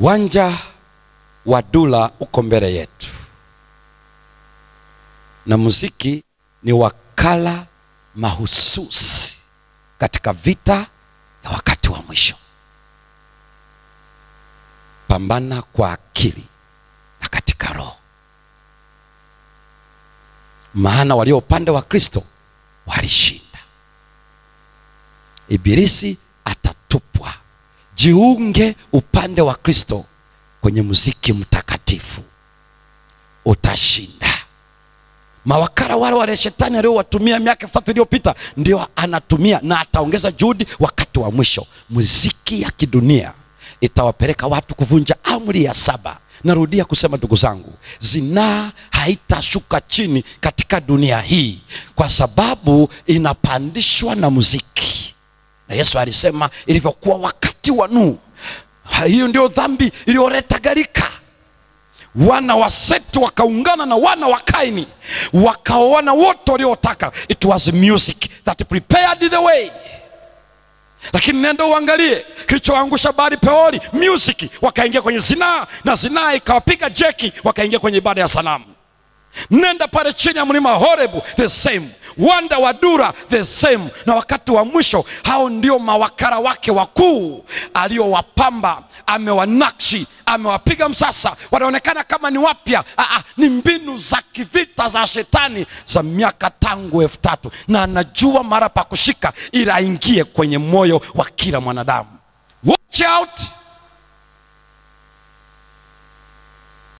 Uwanja wa Dula uko mbele yetu, na muziki ni wakala mahususi katika vita ya wakati wa mwisho. Pambana kwa akili na katika roho, maana walio upande wa Kristo walishinda. Ibilisi atatupwa. Jiunge upande wa Kristo kwenye muziki mtakatifu, utashinda. Mawakala wale wale shetani aliowatumia miaka elfu tatu iliyopita ndio anatumia na ataongeza juhudi wakati wa mwisho. Muziki ya kidunia itawapeleka watu kuvunja amri ya saba. Narudia kusema ndugu zangu, zinaa haitashuka chini katika dunia hii kwa sababu inapandishwa na muziki, na Yesu alisema ilivyokuwa wakati wa Nuhu. Hiyo ndio dhambi iliyoleta gharika. Wana wa Seti wakaungana na wana wa Kaini wakaoana wote waliotaka. It was music that prepared the way lakini nenda uangalie kilichoangusha bahari Peori, music. Wakaingia kwenye zinaa na zinaa ikawapiga jeki, wakaingia kwenye ibada ya sanamu. Nenda pale chini ya mlima Horebu, the same. Wanda wa Dura, the same. Na wakati wa mwisho, hao ndio mawakala wake wakuu aliowapamba, amewanakshi, amewapiga msasa, wanaonekana kama ni wapya. Aa, ni mbinu za kivita za shetani za miaka tangu elfu tatu na anajua mara pa kushika ili aingie kwenye moyo wa kila mwanadamu. Watch out